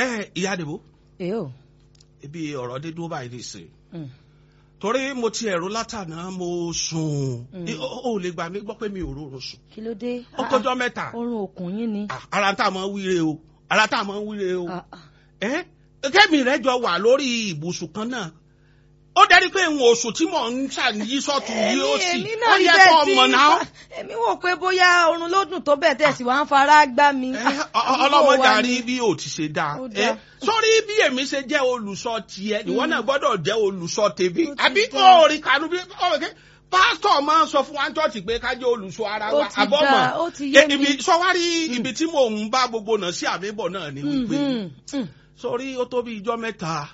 ẹ ìyá àdìbò èyí ò. ibi ọ̀rọ̀ dé dúró báyìí nìsín Mm. torí mo ti ẹ̀rù látàná mo sùn Mm. Ẹ, ó ó lè gbà mí gbọ́ pé mi ò rọrùn sùn kí ló dé. ó tọjọ́ mẹ́ta orun òkun yín ni. Ah, ara tá a máa ń wíre o ara tá a máa ń wíre o Ah, ah. ẹ kẹ́mi rẹ̀ jọ wà lórí ibùsùn kan náà ó dárí pé n oṣù tí mò ń ṣàníyí sọ́tún yìí ó sì èmi ó náà yẹ ibẹ̀ kó tí mọ̀ náà. èmi wò pé bóyá orun ló dùn tó bẹ́ẹ̀ tẹ̀sí wàá ń fara gbá mi. Ẹ, ọ- ọ- ọlọ́mọdé àrí bí o ti ṣe dáa Ó ẹ dáa. sórí bí èmi ṣe jẹ́ olùsọ tiẹ̀ ìwọ náà gbọ́dọ̀ jẹ́ olùsọ tèmi Ó ti àbí dáa. kò rí kanu bí ọ̀rọ̀ kẹ́ pásítọ̀ máa ń sọ fún wa ní chọ́ọ̀chì pé ká jẹ́ olùsọ ara Ó wa ti àbọ̀ dáa, ó mọ̀ ti yé Ẹ, ibi mi. sọwárí ibi tí mò ń bá gbogbo náà sí àbíbọ̀ náà ni wípé Mhm, mm. sórí ó tó bí ijọ́ mẹ́ta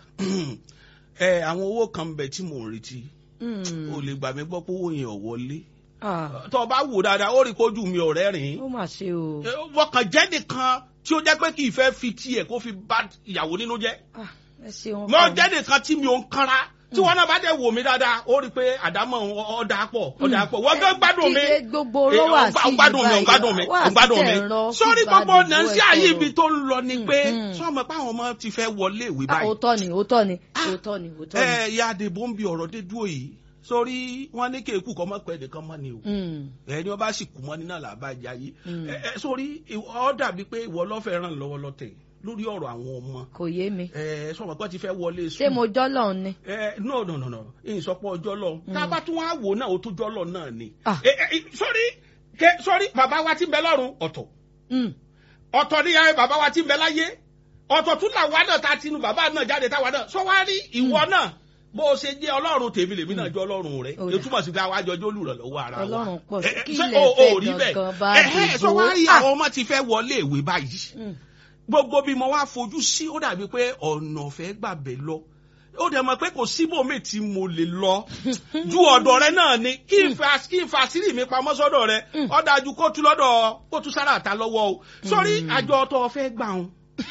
ẹ àwọn owó kan ń bẹ tí mò ń retí Mm. o lè gbà mí gbọ́ pé owó yẹn ò wọlé Ah, tó o bá wò dáadáa ó rí kójú mi ọ̀rẹ́ rìn ó mà ṣe o. wọ́n kàn jẹ́ nìkan tí ó jẹ́ pé kì í fẹ́ fi tiẹ̀ kó fi bá ìyàwó nínú jẹ́. Ah, ẹ ṣeun. mo jẹ́ nìkan tí mi ò ń kanra tí wọn náà bá dẹ̀ wò mí dáadáa ó rí i pé àdámọ̀ ọ̀dà pọ̀ ọ̀dà pọ̀ wọ́n gán gbádùn mi. Kíkẹ́ gbogbo ló wà sí ó gbádùn mi ó gbádùn mi ó gbádùn mi. sọ́rí gbogbo nàìjíríà ayé ibi tó ń lọ ni pé Mm. sọ́mọ pé àwọn ọmọ ti fẹ́ wọlé ìwé báyìí. òótọ́ ni òótọ́ ni òótọ́ ni òótọ́ ni. ẹ ya àdìbò ń bi ọ̀rọ̀ dé dúró yìí sórí wọn ní kéèkù kọ́ mọ́ pẹ́ nìkan mọ́ ni o Mm, ẹni wọn bá sì kú mọ́ ní náà làbá jayé Mm. ẹ ẹ sórí ìwọ- ọ dàbí pé ìwọ lọ́fẹ̀ẹ́ ràn lọ́wọ́ lọ́tẹ̀ lórí ọ̀rọ̀ àwọn ọmọ kò yé mi. ẹ sọ̀rọ̀ pé ti fẹ́ wọlé ṣé sùn mo jọ́lọ̀ ni. ẹ no no no no ìsọpọ̀ ọjọ́ lọ tá a bá tún wá wò náà ó tún jọ́ lọ náà ni Ah. ẹ ẹ sórí kẹ sórí bàbá wa ti ń bẹ lọ́run ọ̀tọ̀ Mm, ọ̀tọ̀ ni ẹ bàbá wa ti ń bẹ láyé ọ̀tọ̀ tún làwa náà ta tinú bàbá náà jáde táwa náà sọ wá rí ìwọ náà bó o ṣe jẹ́ ọlọ́run tèmi lèmi náà jẹ́ ọlọ́run rẹ Ó dà. ètùmọ̀ sí pé àwa jọjọ́ olùrànlọ́wọ́ ara wa Ọlọ́run pọ̀ sí. Ẹ, ẹ, Kí ṣé ilẹ̀ o- fẹ́ o rí bẹ́ẹ̀? gangan bá Ẹ, ẹ, dìbò? sọ wá rí Ah. àwọn ọmọ ti fẹ́ wọlé ìwé báyìí mm. gbogbo bí mo wá fojú sí ó dàbí pé ọ̀nà ọ̀fẹ́ gbàbẹ̀ lọ ó dẹ̀ mọ̀ pé kò síbòmí tí mo lè lọ ju ọ̀dọ̀ rẹ náà ni kí n fa kí n fa sírí mi pamọ́ sọ́dọ̀ rẹ ó dájú kó tú lọ́dọ̀ kó tú sára àta lọ́wọ́ o sórí àjọ tó o fẹ́ gbà wọn.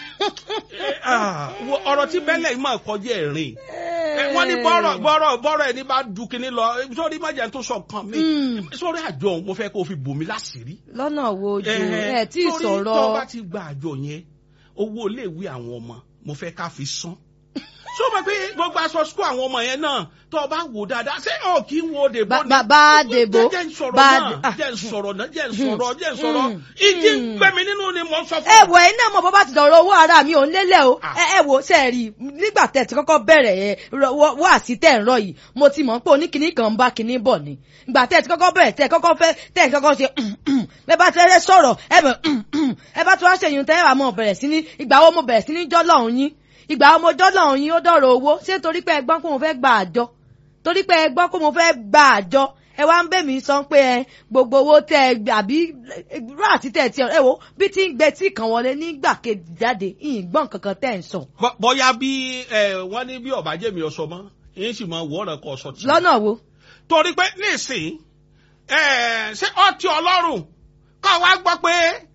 ọ̀rọ̀ tí bẹ́lẹ̀ yìí máa kọjá ẹ̀rín wọ́n ní bọ́rọ̀ bọ́rọ̀ bọ́rọ̀ ẹni bá du kinní lọ sórí má jẹ́ tó sọ nǹkan mi Mm. sórí àjọ òun mo fẹ́ kó o fi bò mí láṣìírí lọ́nà wo ojú ẹ ẹ tí ì torí tó bá sọ̀rọ̀ ti gba àjọ yẹn owó iléèwé àwọn ọmọ mo fẹ́ ká fi san ṣé o mọ̀ pé gbogbo aṣọ sukú àwọn ọmọ yẹn náà tó o bá wò dáadáa ṣé o kì í wo dèbò Ba- ba- bá dèbò, jẹ́ ń sọ̀rọ̀ bá náà dè- ah. jẹ́ ń sọ̀rọ̀ náà jẹ́ ń sọ̀rọ̀ jẹ́ ń sọ̀rọ̀ Mm. ìdí ń Mm. gbẹ̀mí nínú ni mo ń sọ fún ẹ wọ iná mọ bọ́ bá ti dọ̀rọ̀ owó ara mi ò ń lélẹ̀ o Ah. ẹ ẹ wo ṣe rí i nígbà tẹ̀ tí kọ́kọ́ bẹ̀rẹ̀ ẹ wá sí tẹ̀ ń rọ yìí mo ti mọ̀ pé oníkìní kan ń bá kinní bọ̀ ni ìgbà tẹ̀ tí kọ́kọ́ bẹ̀rẹ̀ tẹ̀ kọ́kọ́ fẹ́ tẹ̀ kọ́kọ́ ṣe bẹ́ẹ̀ bá ti fẹ́ sọ̀rọ̀ ẹ bẹ̀ ẹ bá ti wá ṣèyún tẹ́ ẹ wà mọ̀ bẹ̀rẹ̀ sí ní ìgbà wo mo bẹ̀rẹ̀ sí ní jọ́lọ̀ ọ̀hún yín ìgbà wo mo jọ́lọ̀ ọ̀hún yín ó dọ̀rọ̀ owó ṣé torí pé ẹ gbọ́n pé mo fẹ́ gba àjọ torí pé ẹ gbọ́ pé mo fẹ́ gba àjọ ẹ wá ń bẹ̀ mí sọ pé ẹ gbogbo owó tẹ ẹ gbà àbí ráàtì tẹ ẹ ti ẹ wo bí tí ń gbẹ tí kan wọlé nígbà kejì jáde ìgbọ́n kankan tẹ̀ ń sọ. Bọ́- bóyá bí ẹ, wọ́n ní bí ọ̀bàjẹ́ mi ọ̀sọ́ mọ́ èyí sì máa wọ́ ọ̀rọ̀ kan ọ̀sọ́ tì lọ́nà wo torí pé nísìnyí ẹ ṣé ọtí ọlọ́run kọ́ wa gbọ́ pé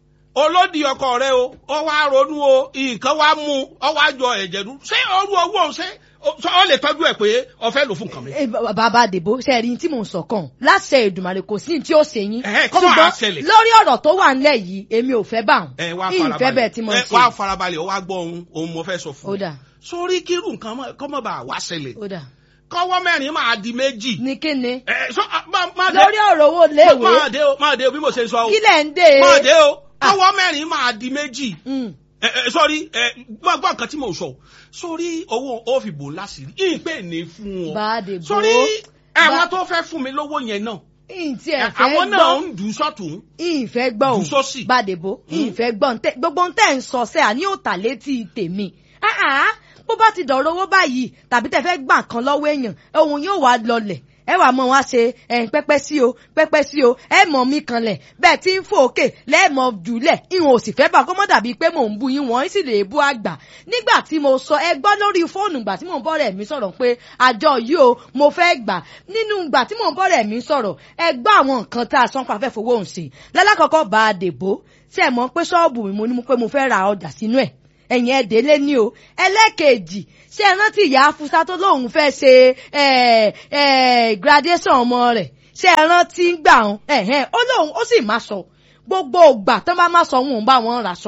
olódì ọkọ rẹ o ọ wá ronú o nǹkan wá mú ọ wá jọ ẹ̀jẹ̀ dúró ṣé orú owó òun ṣé ṣé ọ lè tọ́jú ẹ̀ pé ọ fẹ́ lò fún nǹkan mi. Eh, ba- bàbá àdèbò ṣe rí tí mò ń sọ kàn láṣẹ Èdùmàrè kò sí ní tí ó ṣe yín Ẹ̀hẹ́, kí wàá ṣùgbọ́n ṣẹlẹ̀? lórí ọ̀rọ̀ tó wà ńlẹ̀ yìí èmi ò fẹ́ bá wọn ẹ wá ìfẹ́ bẹ́ẹ̀ tí mo ẹ ṣe wá farabalẹ̀ ọ wá gbọ́ ohun ohun mo fẹ́ sọ ó fún dà sórí kírù nǹkan mọ́- kọ́ mọ́ bá wá ṣẹlẹ̀ ó dà kọ́wọ́ mẹ́rin máa di méjì. ní kíni ẹ sọ má má dé lórí ọ̀rọ̀ owó léèwé máa dé o máa dé o bí mo ṣe sọ o kílẹ̀ ń dé máa dé o kọ́wọ́ mẹ́rin máa di méjì. Mm, ẹ ẹ sọrí ẹ gbọ́ gbọ́ nǹkan tí mo sọ sórí owó ó fi bò láṣìírí ìpè ní fún ọ bá àdèbò sórí àwọn Bá- tó fẹ́ fún mi lówó yẹn náà ìǹtí ẹ̀ fẹ́ àwọn náà gbọ́ ń dùn sọ́tún ìfẹ́ gbọ́ ò Jù sósì. bàdèbò ìfẹ́ gbọ́ ntẹ́ gbogbo ntẹ́ ń sọ sẹ́ àní òtà létí tèmi Ah, ah, bó bá ti dọ̀rọ̀ owó báyìí tàbí tẹ́ fẹ́ gbà kan lọ́wọ́ èèyàn ohun yóò wá lọlẹ̀ ẹ wàá mọ wá ṣe ẹ̀yìn pẹ́pẹ́ sí o pẹ́pẹ́ sí o ẹ mọ̀ mí kanlẹ̀ bẹ́ẹ̀ tí ń fò òkè lẹ́ẹ̀mọ̀ jùlẹ̀ ìwọ̀n òsì fẹ́ bá kó mọ́ dàbí pé mò ń bu yín wọ́n sì lè bú àgbà nígbà tí mo sọ ẹ gbọ́ lórí fóònù ìgbà tí mò ń bọ́rẹ̀ mi sọ̀rọ̀ pé àjọ yìí o mo fẹ́ gbà nínú ìgbà tí mò ń bọ́rẹ̀ mi sọ̀rọ̀ ẹ gbọ́ àwọn nǹkan tá a sọ pa fẹ́ fowó òun sí lálákọ̀ọ́kọ́ bá a dèbò tí ẹ mọ̀ pé ṣọ́ọ̀bù mi mo ní mo pé mo fẹ́ ra ọjà sínú ẹ̀ ẹ̀yìn ẹ̀dẹ́ lé ní o ẹlẹ́ẹ̀kejì ṣé ẹ rántí ìyá afusa tó lóun fẹ́ ṣe ẹ̀, ẹ̀, graduation ọmọ rẹ̀ ṣé ẹ rántí ń gbà ọ́n ẹ̀hẹ́n ó lóun ó sì má sọ gbogbo ògbà tó bá má sọ òun ò bá wọn rà sọ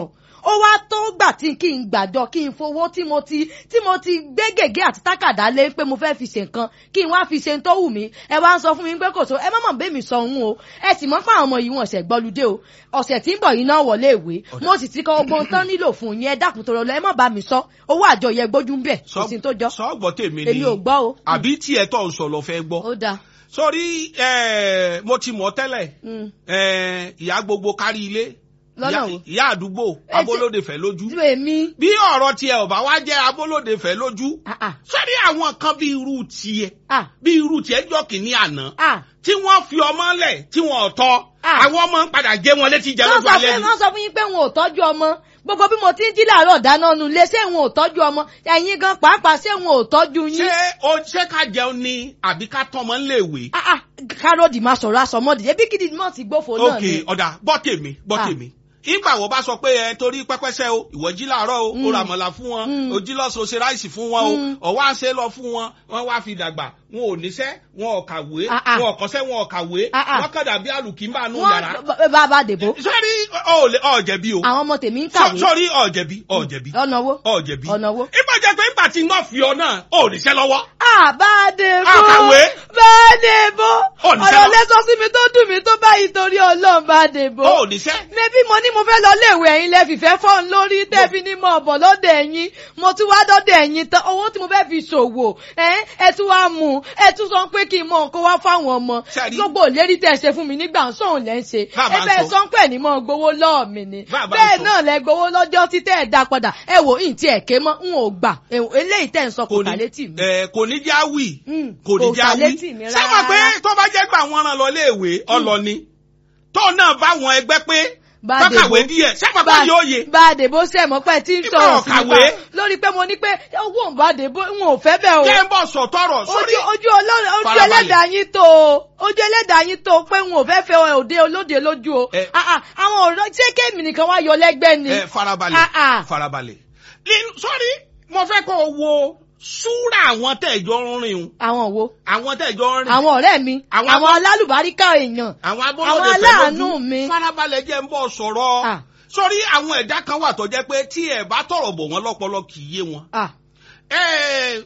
ó wá tó gbà tí kí n gbàjọ kí n fowó tí mo ti tí mo ti gbé gègé àti tákàdá lé pé mo fẹ́ fi ṣe nǹkan kí n wá fi ṣe tó wù mí ẹ wá ń sọ fún mi pé kò so ẹ má mọ̀ bẹ́ẹ̀ mi sọ òun o ẹ sì mọ́ pé àwọn ọmọ yìí wọ́n ṣẹ̀ gbọ́ludé o ọ̀sẹ̀ tí ń bọ̀ yìí náà wọlé ìwé mo sì ti kọ ogun tán nílò fún yín ẹ dákun tó rọ lọ ẹ má bá mi sọ owó àjọ yẹ gbójú ń bẹ̀ kò sí tó jọ sọ́gbọ́ tèmi ni èmi ò gbọ́ o. àbí tiẹ̀ tó ń sọ lọ fẹ́ gbọ́ ó dáa. sórí eh, mo ti mọ̀ tẹ́lẹ̀ Mm. eh, ìyá gbogbo kárí ilé Lọ́nà ìyá- wo? ìyá àdúgbò Ẹ ti- abólóde fẹ́ lójú tí èmi bí ọ̀rọ̀ tiẹ̀ ò bá wá jẹ́ abólóde fẹ́ lójú ah ah sórí àwọn kan bí irú tiẹ̀ ah bí irú tiẹ̀ jọ kìíní àná ah tí wọ́n fi ọmọ lẹ̀ tí wọ́n ò tọ́ Ah. àwọn ọmọ ń padà jẹ́ wọn létí jẹ́ wọ́n lójú sọ alẹ́ fún ni. wọ́n sọ fún yín pé wọn ò tọ́jú ọmọ gbogbo bí mo ti ń jí làárọ̀ dáná nu lé ṣé wọn ò tọ́jú ọmọ ẹ̀yin gan pàápàá ṣé wọn ò tọ́jú ṣé yín. o ṣé ká jẹun ni àbí ká tọmọ ńléèwé. ah ah kárọ̀dì máa sọ̀rọ̀ aṣọmọdì ebi kìdí mọ̀ sí gbófo náà ok ni. ọ̀dà gbọ́ tèmi gbọ́ Ah. tèmi ìgbà wo bá sọ pé ẹ torí pẹ́pẹ́sẹ́ o ìwọ jí làárọ̀ o Mm. o ra mọ̀lá fún wọn Mm. o jí lọ́sọ̀ ṣe ráìsì fún wọn Mm. o ọ̀wá ṣe lọ fún wọn wọn wá fi dàgbà wọn ò níṣẹ́ wọn ò kàwé Ah, ah. wọn ò kọ́ṣẹ́ wọn ò kàwé Ah, ah. wọn kàdà bí àlùkìmbà nù yàrá. wọ́n bàbá dèbò sọ́rí ọ̀ ọ̀jẹ̀bi o àwọn ọmọ tèmi ń kàwé sọ́rí ọ̀jẹ̀bi ọ̀jẹ̀bi ọ̀nà wo ọ̀jẹ̀bi ọ̀nà wo. ìgbà jẹ́ pé ìgbà tí wọ́n fi ọ náà ò níṣẹ́ lọ́wọ́. àbádébó Àkàwé. bádébó Ó ní ọ̀rọ̀ sẹ́wọ̀n. lẹ́sọ sí mi tó dùn mí tó báyìí torí ọlọ́run bádébó. ò níṣẹ́. mẹ́bí mo ní mo fẹ́ lọ léèwé ẹ̀yin lẹ́ fìfẹ́ fọ́n lórí tẹ́bí ní mo ọ̀bọ̀ lọ́dọ̀ ẹ̀yin mo tún wá dọ́dọ̀ ẹ̀yin tán owó tí mo fẹ́ fi ṣòwò ẹ̀ ẹ tún wá mú un ẹ tún sọ pé kí n mọ nǹkan wá fáwọn ọmọ Ṣẹ́rí. gbogbo ìlérí tẹ̀ ṣe fún mi nígbà sóhun lẹ́ ń ṣe Bàbá ẹ ń bẹ́ẹ̀ sọ. sọ pé ní mọ́ gbowó lọ́ọ̀ mi ni Bàbá ń bẹ́ẹ̀ sọ. náà lẹ gbowó lọ́jọ́ tí tẹ́ ẹ̀ dá padà ẹ wò ìyìn tí ẹ̀ ké mọ́ n ò gbà ẹ wò, eléyìí tẹ̀ ń sọ kò tà létí mi. ẹ, kò ní já wì Mm, kò ní kò já tà wí létí mi ṣé mọ̀ pé rárá. tó bá jẹ́ pé àwọn ràn lọ léèwé ọlọ́ni tó náà bá wọn ẹgbẹ́ pé Bádébó. tọ́kàwé díẹ̀ ṣé mọ̀ pé yóò yé Bádébó sẹ̀mọ́ pẹ́ tí ń Nígbà sọ̀rọ̀ sí ọ̀kàwé. nípa lórí pé mo ní pé owó ń Bádébó n ò fẹ́ bẹ́ẹ̀ o. jẹ́ ń bọ̀ sọ̀tọ̀rọ̀ sórí ojú ojú ọlọ́run ojú Farabalẹ̀. ẹlẹ́dàá yín tó o ojú ẹlẹ́dàá yín tó o pé n ò fẹ́ fẹ́ òde olóde lójú o Ẹ. Ah, ah, àwọn ọ̀rọ̀ ṣé kéèmì nìkan wá yọ lẹ́gbẹ́ ni. ẹ farabalẹ̀ Ah, ah. farabalẹ̀ Nínú- sórí mo fẹ́ kó o wo súrà àwọn tẹ̀jọ́ ń rìn un àwọn wo àwọn tẹ̀jọ́ ń rìn àwọn ọ̀rẹ́ mi Àwọn àwọn abọ́- alálùbáríkà èèyàn àwọn àwọn abọ́lódé fẹ́ aláàánú lójú mi. farabalẹ̀ jẹ́ ń bọ̀ sọ̀rọ̀ Ah. sórí àwọn ẹ̀dá kan wà tó jẹ́ pé tí ẹ̀ bá tọ̀rọ̀ bọ̀ wọ́n lọ́pọlọ kì í yé wọn. Ah, Ẹ,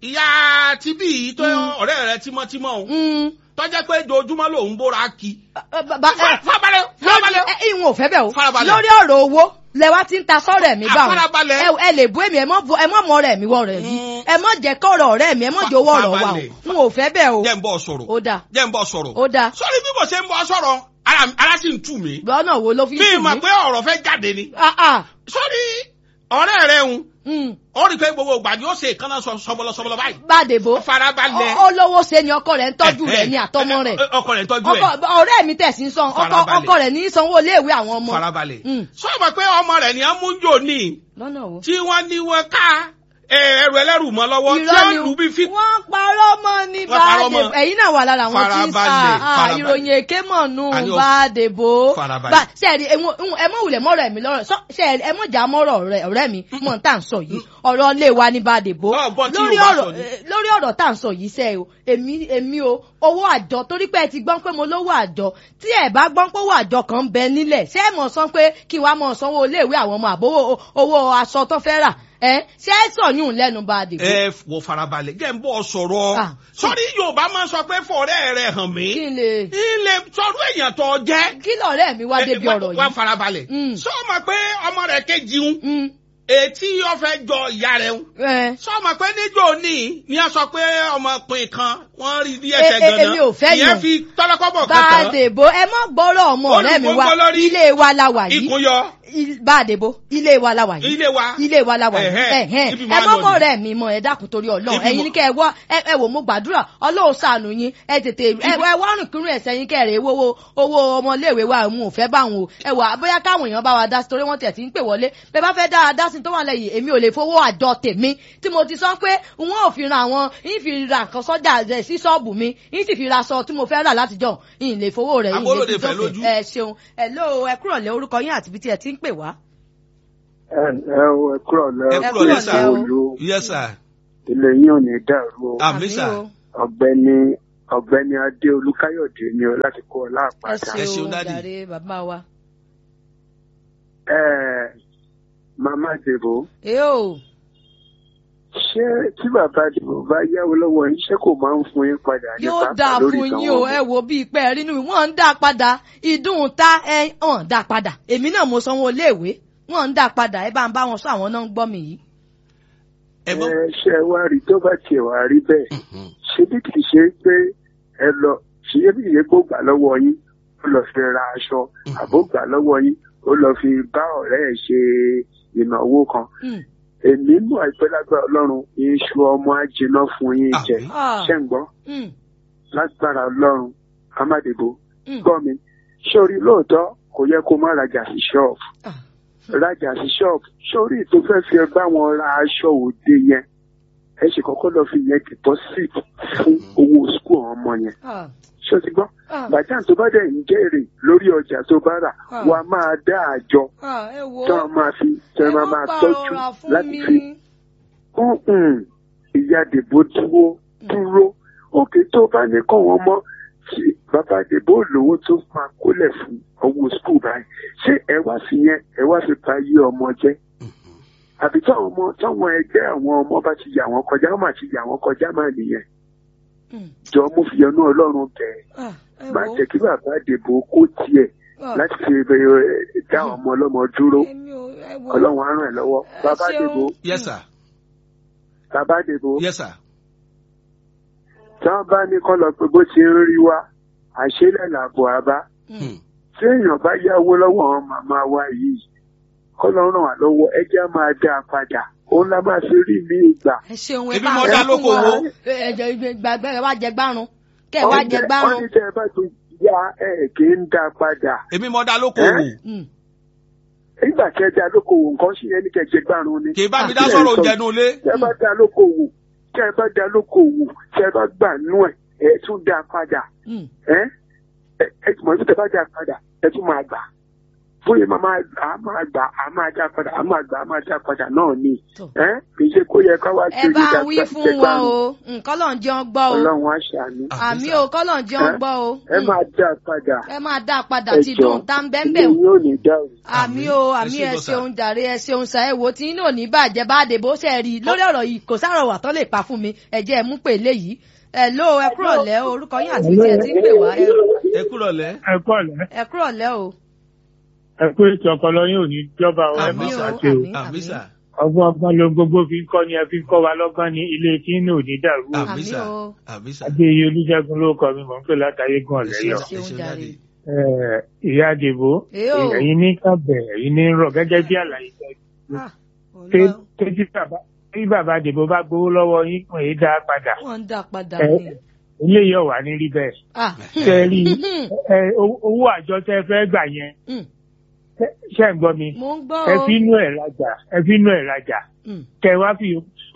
ìyá tibí yìí tó ọ̀rẹ́ rẹ tímọ́tímọ́ òun mm, tó jẹ́ pé dojúmọ́ lòun bóra kí. eh, bàbá, eh, farabalẹ̀ lórí farabalẹ̀. ẹ ìwọ̀n ò fẹ́ bẹ́ẹ̀ o Farabalẹ̀. lórí ọ̀rọ̀ owó lẹ́wà tí ń ta sọ́rọ̀ ẹ̀mí bá wọn Àfarabalẹ̀. ẹ ẹ lè bú èmi ẹ mọ́ bu- ẹ mọ́ mọ́ ọ̀rẹ́ mi wọ̀ rẹ̀ yìí Mm. ẹ mọ́ jẹ́ kọ́rọ̀ ọ̀rẹ́ mi ẹ mọ́ jẹ́ owó ọ̀rọ̀ wa o Farabalẹ̀. n ò fẹ́ bẹ́ẹ̀ o jẹ́ ń bọ̀ sọ̀rọ̀ ó dáa jẹ́ ń bọ̀ sọ̀rọ̀. ó dáa sọ́rí bí mo ṣe ń bọ̀ sọ̀rọ̀ ara ara sì ń tù mí. lọ́nà wo ló fi ń mi tù mà mí. pé ọ̀rọ̀ fẹ́ jáde ni. Ah, ah, sọ́rí ọ̀rẹ́ rẹ̀ ń mm, ó rí i pé gbogbo ìgbà yóò ṣe ìkànnà sọbọlọ sọbọlọ báyìí. Bádébó farabalẹ̀. ó lówó ṣe ni ọkọ rẹ̀ ń tọ́jú Eh, rẹ̀ eh, ní àtọmọ eh, rẹ̀ eh, ọkọ rẹ̀ ń tọ́jú ọkọ ẹ̀. ọ̀rẹ́ mi tẹ̀sí ń san ọkọ Farabalẹ̀. ọkọ rẹ̀ ní í sanwó iléèwé àwọn ọmọ farabalẹ̀. Mm. sọ ma pé ọmọ rẹ̀ ni wọ́n mú jò ní lọ́nà wo. tí wọ́n ní wọ́n ká ẹ, ẹrù ẹlẹ́rù mọ́ lọ́wọ́ tí Irọ́ wọ́n ni lù bí fi. wọ́n parọ́ mọ́ ní Wọ́n parọ́ mọ́. Bádébó ẹ̀yin náà wà lára àwọn tí ń sa Farabalẹ̀, ah, farabalẹ̀. ìròyìn èké mọ̀ nù Àní o- Bádébó. Farabalẹ̀. Bá- sẹ́ẹ̀rì ẹ̀wọ̀n- ẹ̀wọ̀n- ẹ mọ̀ wulẹ̀ mọ́rọ̀ ẹ̀mí lọ́rọ̀ sọ- sẹ́ẹ̀rì ẹ mọ̀ jà mọ́rọ̀ ọ̀rẹ́ ọ̀rẹ́ mi mọ̀ tá à ń sọ yìí ọ̀rọ̀ ilé wa ní Bádébó Ọ̀, gbọ́n tí lórí Yorùbá ọ̀rọ̀ sọ ni. eh, lórí ọ̀rọ̀ tá à ń sọ yìí sẹ́ o èmi èmi o owó àjọ torí pé ẹ ti gbọ́n pé mo lówó àjọ tí ẹ bá gbọ́n pé owó àjọ kan ń bẹ nílẹ̀ ṣé ẹ mọ̀ sọ pé kí wàá mọ̀ sanwó iléèwé àwọn ọmọ àbówó owó aṣọ tó fẹ́ rà ẹ ṣé ẹ sọ̀yún lẹ́nu Bádébó. ẹ wọ farabalẹ̀ jẹ́ ń bọ̀ sọ̀rọ̀ Ah. sọ́rí yorùbá máa ń sọ pé fọ̀rẹ́ rẹ̀ hàn mí kí n lè ilé sọ́rọ́ èèyàn tó jẹ́. kí lọ̀rẹ́ mi wá débi Ẹ, ọ̀rọ̀ wá yìí. farabalẹ̀ Mm. sọ ma pé ọmọ rẹ̀ kejì ń Mm, etí ọ̀fẹ́ jọ ìyá rẹ̀ ń ẹ. sọ ma pé níjọ́ ní ni a sọ pé ọmọkùnrin kan wọ́n rí bí E- ẹsẹ̀ e- gan-an èmi ò fẹ́ ìyẹn yàn. fi tọ́lọ́kọ́bọ̀ kan tán Bádébó ẹ mọ́ gbọ́rọ̀ ọmọ ọ̀rẹ́ mi wá Olùgbogbo lórí. ilé wa la wà yìí ikùn yọ Il- Bádébó ilé wa la wà yìí ilé wa ilé wa la wà yìí Ẹ̀hẹ́, ẹ̀hẹ́n ibi ẹ máa mọ́ lọ mọ́ ni. ọ̀rẹ́ mi mọ́ ẹ dákun torí Ọlọ́run Ibi ẹ̀yin mo- ní kẹ́ ẹ wá ẹ ẹ wò mo gbàdúrà Ọlọ́run ṣàánú yín ẹ tètè ẹ ẹ wá rìn kúrú ẹ̀sẹ̀ yín kẹ́rẹ̀ owó owó ọmọléèwé wa òun ò fẹ́ bá wọn o ẹ wà bóyá káwọn èèyàn bá wa dá sí torí wọ́n tẹ̀ tí ń pè wọlé bẹ́ẹ̀ bá fẹ́ dára dá sí tó wà lẹ́yìn èmi ò lè fowó àjọ tèmi tí mo ti sọ pé n ó fi ra àwọn ń fi ra nǹkan sọ́jà rẹ̀ sí ṣọ́ọ̀bù mi ń sì fi ra aṣọ tí mo fẹ́ rà látijọ́ ń lè fowó rẹ̀ ń lè Abolóde fi fẹ́ sókè lójú. ẹ ṣeun ẹ ló ẹ kúrọ̀lẹ́ orúkọ yín àti ibi tí ẹ ti ń pè wá. ẹ ẹ o ẹ kúrò lẹ ẹ Ẹ kúrò kúrò lẹ́sà lẹ́ o. olú yes sir ilé yín ò ní dàrú o Àmín sà. o. ọ̀gbẹ́ni ọ̀gbẹ́ni adé olúkáyọ̀dé ni o láti kó ọ ẹ láàpáta. Ẹ ṣeun, ṣeun Daddy. jàre bàbá wa. ẹ màmá dèbò ẹ o ṣé tí bàbá dèbò bá yáwó lọ́wọ́ yín ṣé kò máa ń fún yín padà ní yóò pàápàá dáa lórí fún ìtàn yín o wọn? ẹ wo bíi pé ẹ rínú wọn ń dá padà ìdùn ta ẹ hàn dá padà èmi náà mo sanwó iléèwé wọn ń dá padà ẹ bá ń bá wọn sọ àwọn náà ń gbọ́ mi yìí. ẹ gbọ́. ẹ ṣe wá rí tó bá tiẹ̀ wá rí bẹ́ẹ̀ Mhm. ṣé bí kì í ṣe pé ẹ lọ ṣe bí ìyẹn kó gbà lọ́wọ́ yín ó lọ fi ra aṣọ àbó gbà lọ́wọ́ yín ó lọ fi bá ọ̀rẹ́ ẹ̀ ṣe ìnáwó kan Mm. èmi mọ̀ àìpẹ́ lágbára ọlọ́run iṣu ọmọ á jiná fún yín jẹ Àmín. Ah. ṣé ń gbọ́ Mm. lágbára ọlọ́run amádìbò Mm. gbọ́ mi sórí lóòótọ́ kò yẹ kó má rajà sí ṣọ́ọ̀bù Ah. rajà sí ṣọ́ọ̀bù sórí tó fẹ́ fi bá wọn ra aṣọ òde yẹn ẹ ṣe kọ́kọ́ lọ fi yẹn deposit fún owó school àwọn ọmọ yẹn Ah. ṣé o ti gbọ́ Ah. bàtà tó bá dẹ̀ ń jèrè lórí ọjà tó bá rà Ah. wàá máa dá àjọ Ah, ẹ wo tí wọ́n máa fi tí ẹ wọ́n má máa tọ́jú pàrọ̀rà fún láti mi. fi Mm-mm. ìyá dèbò dúró dúró òkè tó bá ní kọ́ wọn mọ́ tí bàbá dèbò lówó tó máa kólẹ̀ fún owó skul báyìí ṣé ẹ wá sí yẹn ẹ wá fi pa yé ọmọ jẹ́ àbí táwọn ọmọ táwọn ẹgbẹ́ àwọn ọmọ bá ti yà wọ́n kọjá wọ́n máa ti yà wọ́n kọjá máa nìyẹn Mm. jọ mo fi yọnú ọlọ́run bẹ̀ẹ́ Ah, ẹ má wo. jẹ́ kí bàbá dèbò kó tiẹ̀ Ah. láti fi ẹ, dá ọmọ ọlọ́mọ dúró Èmi ò- ẹ wo. ọlọ́run á ràn ẹ́ lọ́wọ́ Ẹ bàbá ṣeun. dèbò yes sir bàbá dèbò yes sir. tí wọ́n bá ní kọ́ lọ pé bó ti ń rí wa àṣẹlẹ̀ làbọ̀ àbá Hmm. tí èèyàn bá yáwó lọ́wọ́ àwọn màmá wa yìí kọ́ lọ ràn wá lọ́wọ́ ẹjẹ́ á máa dá a padà òun la máa fi rí mi ìgbà. ẹ ṣeun ẹ Ebi bá mo ń dá fún lóko wọn. wo. ẹ ẹ jẹ gbàgbé ẹ wá jẹ gbárùn kẹ ẹ wá jẹ wọ́n gbárùn. ní tẹ́ ẹ bá ti ya ẹ̀ kì í dá a padà. èmi mọ dá lókòwò Mm. nígbà tí ẹ dá lókòwò nǹkan ṣì yẹn ní kẹ́ jẹ gbárùn ni. kì í bá mi Àti dá ẹ̀ sọ̀rọ̀ sọ- oúnjẹ nu ilé. tẹ́ ẹ bá dá lókòwò tẹ́ ẹ bá dá lókòwò tẹ́ ẹ bá gbà nú ẹ̀ ẹ tún dá a padà. Mm. ẹ ẹ ẹ mọ̀ ní tẹ́ ẹ bá dá a padà ẹ tún máa gbà. bóyá máa máa a máa gbà a máa dá a padà a máa gbà a máa dá a padà náà ni. Tọ́. ẹ kì í ṣe kó yẹ ká wá ẹ bá ń wí fún wọn o nǹkan lọ́n jẹ́ wọn gbọ́ o ọlọ́run á ṣàánú. àmì o kọ́ lọ́n jẹ́ wọn Ẹ? gbọ́ o ẹ Mm. máa dá a padà. ẹ máa dá a padà ẹ tí jọ̀ọ́, dùn tá ń bẹ́ẹ̀ ilé bẹ́ẹ̀ yín ò ní dàrú. àmì o àmì Ẹ ẹ ṣé bọ́sà. ṣeun jàre ẹ ṣeun sa ẹ wo tí inú ò ní bàjẹ́ bá dé bó ṣe rí i lórí ọ̀rọ̀ yìí kò sáròwà tó lè pa fún mi ẹ jẹ́ ẹ mú pè léyìí ẹ ló ẹ kúrò lẹ́ o orúkọ yín àti tí ẹ ti ń pè wá ẹ- ẹ kúrọ̀ lẹ́. ẹ kú ọ̀lẹ́ ẹ kúrò lẹ́ o ẹ kú ètò ọpọlọ yín ò ní jọba ọ ẹ Àmì má o, ṣàṣe o àmì. àmì sà ọgbọ́n ọgbọ́n ló ń gbogbo fi ń kọ́ ni ẹ fi ń kọ́ wa lọ́gbọ́n ní ilé tí inú ò ní dàrú o àmì Àmì sà o. àmì sà. adéyẹ olùjẹgun ló kọ mi mọ̀ ń pè látàyé gan Ẹ ọ̀lẹ́yọ̀ ṣeun ṣeun jàre. jáde. Eh, ìyá àdìbò Èé o. ẹ̀yin ní kábẹ̀ ẹ̀yin ní rọ̀ gẹ́gẹ́ bí àlàyé tẹ́ Ah, pé Ọlọ́run. pé tí bàbá tí bàbá àdìbò bá gbowó lọ́wọ́ yín pé é dá a padà wọ́n ń dá padà Ẹ- ní. eléyìí ọ̀wà ní rí bẹ́ẹ̀ Ah, ṣe rí ẹ, owó- owó àjọ tẹ́ fẹ́ gbà yẹn mm, ṣe- ṣe ń gbọ́ mi mo ń gbọ́ ẹ o. fi inú ẹ̀ rajà ẹ fi inú ẹ̀ rajà Mm, kẹ wá fi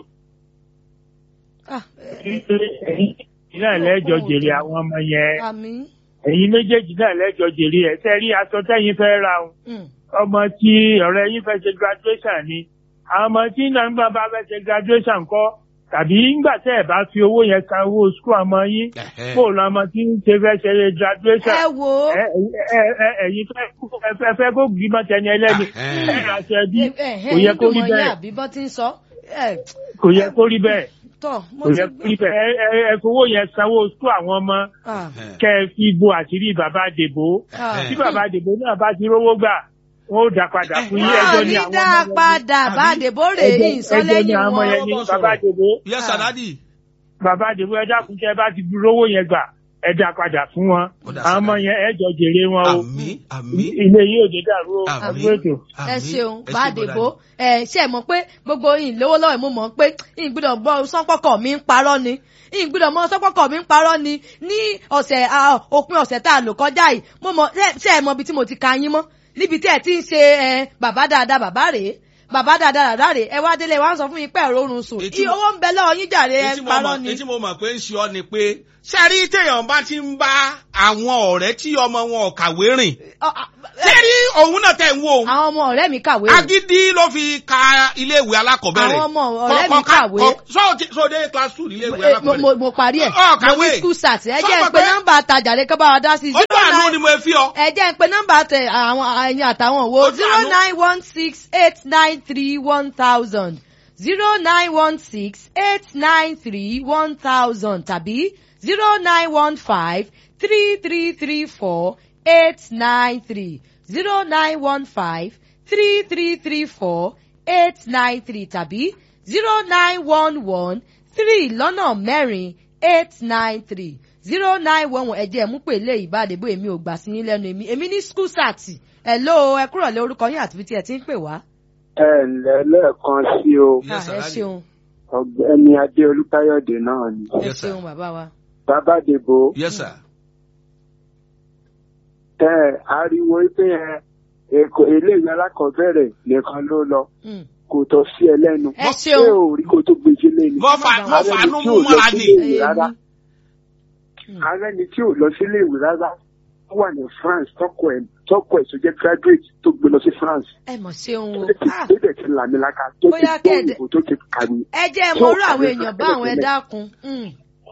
ah, ẹ- ẹ̀yin náà lẹ́jọ́ jèrè àwọn ọmọ yẹn àmì. ẹ̀yin méjèèjì náà lẹ́jọ́ jèrè ẹ̀ tẹ́ rí aṣọ tẹ́yin fẹ́ ra o mm, ọmọ tí ọ̀rẹ́ yín fẹ́ ṣe graduation ni àwọn ọmọ tí náà ń gbà bá fẹ́ ṣe graduation kọ́ tàbí ńgbà tẹ́ ẹ̀ bá fi owó yẹn san owó school ọmọ yín Ẹ̀hẹ́. kó lọ ọmọ tí ń ṣe fẹ́ ṣe graduation ẹ wo ẹ ẹ- ẹ- ẹ̀yin fẹ́ ẹ fẹ́- fẹ́ kó gbìmọ̀ tẹni ẹlẹ́ni Ẹ̀hẹ́. ẹ̀ àṣẹ bí ẹ- ẹ- kò yẹ kó rí ìgbìmọ̀ yín bẹ́ẹ̀ àbí bọ́ ti ń sọ. ẹ, kò yẹ kó rí bẹ́ẹ̀ tọ́ mo kò ti yẹ kó rí bẹ́ẹ̀ ẹ ẹ- ẹ fowó yẹn sanwó school àwọn ọmọ Ah, Ẹ̀hẹ́. kẹ́ ẹ fi bo àṣírí bàbá àdèbò ah. tí bàbá àdèbò náà bá ti rówó gbà wọn ó dá padà fún yín wọ́n ẹjọ́ ní ní àwọn dá ọmọ yẹn padà bá Àbí? dèbò rè é ẹjọ́ ẹjọ́ ní ìsọlẹ́yìn àwọn ọmọ wọn. yẹn ní Ọmọ bàbá sọ̀rọ̀. àdèbò yes sir dadi. bàbá àdèbò ẹ dákun tẹ́ bá ti rówó yẹn gbà ẹ dá padà fún wọn Ó dá àwọn ọmọ sára. yẹn ẹjọ́ jèrè wọn o àmì àmì ilé yìí ò ní dàrú o Àmín. àbúrò ètò. ẹ àmì. ṣeun Ẹ ṣé bá bọ́dà dèbò ni. ẹ ṣe mọ̀ pé gbogbo yìí lówó lọ́wọ́ mo mọ̀ pé yìí gbọ́dọ̀ gbọ́ sọ́pọ̀kọ̀ mi ń parọ́ ni yìí gbọ́dọ̀ mọ sọ́pọ̀kọ̀ mi ń parọ́ ni ní ọ̀sẹ̀ ah, òpin ọ̀sẹ̀ tá a lò kọjá yìí mo mọ̀ ṣe- ṣe ẹ mọ̀ ibi tí mo ti ka yín mọ́ níbi tí ẹ ti ń ṣe ẹ bàbá dáadáa bàbá rèé bàbá dáadáa bàbá rèé ẹ wá délé wá ń sọ fún mi pé ẹ̀rọ oorun sùn Ètí Ì- mo- owó ń bẹ lọ́wọ́ yín jàre ẹ Etí ń mo parọ́ mọ̀- ni. etí mo mọ̀ pé ń ṣe ọ́ ni pé sẹ́rí téèyàn bá ti ń bá àwọn ọ̀rẹ́ tí ọmọ wọn ò kàwé rìn Ọ- a- ẹ- sẹ́rí òun náà tẹ̀ ń wo òun àwọn ọmọ ọ̀rẹ́ mi kàwé o. agídí ló fi ka iléèwé alákọ̀ọ́bẹ̀rẹ̀ Àwọn ọmọ ọ̀rẹ́ mi Kọ- kọ- kàwé. kọ- sọ- sọ dé class two iléèwé Eh, mo alákọ̀ọ́bẹ̀rẹ̀ mo- mo parí ẹ̀ Ọ, mo kàwé. ní school start ẹ Sọ jẹ́ ń mọ̀ pe pé- nọ́mbà àtàjàre kọ́ bá wa dá sí ó bá àánú ni mo fi ọ ẹ jẹ́ ń pe nọ́mbà tẹ àwọn ẹ̀yin àtàwọn wo Ojú zero àánú. nine one six eight nine three one thousand zero nine one six eight nine three one thousand tàbí zero nine one five three three three four eight nine three zero nine one five three three three four eight nine three tàbí zero nine one one three lọ́nà mẹ́rin eight nine three zero nine one one ẹ̀jẹ̀ mú pé lé ìbádẹ́bò èmi ò gbà sí yín lẹ́nu èmi èmi ní school sat hello ẹ kúrò lé orúkọ yín àti ibi tí ẹ ti ń pè wá. ẹ ǹlẹ́ lẹ́ẹ̀kan sí o Yes, Ah, sir, ẹ Daddy. ṣeun ọ̀gbẹ́ni adé olúkáyọ̀dé náà ni ẹ Yes, sir. ṣeun bàbá wa. bàbá dèbò yes sir. ẹ ariwo pé ẹ èkó eléyìí alákọ̀ọ́bẹ̀rẹ̀ nìkan ló lọ Mm. kò tọ́ sí ẹ lẹ́nu ẹ ṣé ṣeun ò rí kó tó gbèjì lẹ́nu mo fà mo Ààrẹ fà ni nú tí mú ò lọ mọ́ra ni. sílé ìwé rárá Mm. ààrẹ ni tí ò lọ sílé ìwé rárá ó wà ní France tọkọ ẹ tọkọ ẹ tó jẹ́ graduate tó gbé lọ sí France ẹ mọ̀ ṣeun o. tó ti Ah, gbé ti làmìlaka tó ti Bóyá gbọ́ kẹ́ẹ̀dẹ̀- òyìnbó tó ti kàwé. ẹ jẹ́ ẹ tó mọ̀rú àwọn kàwé èèyàn fún bá àwọn ẹ tẹ́lẹ̀. dákun. Mm.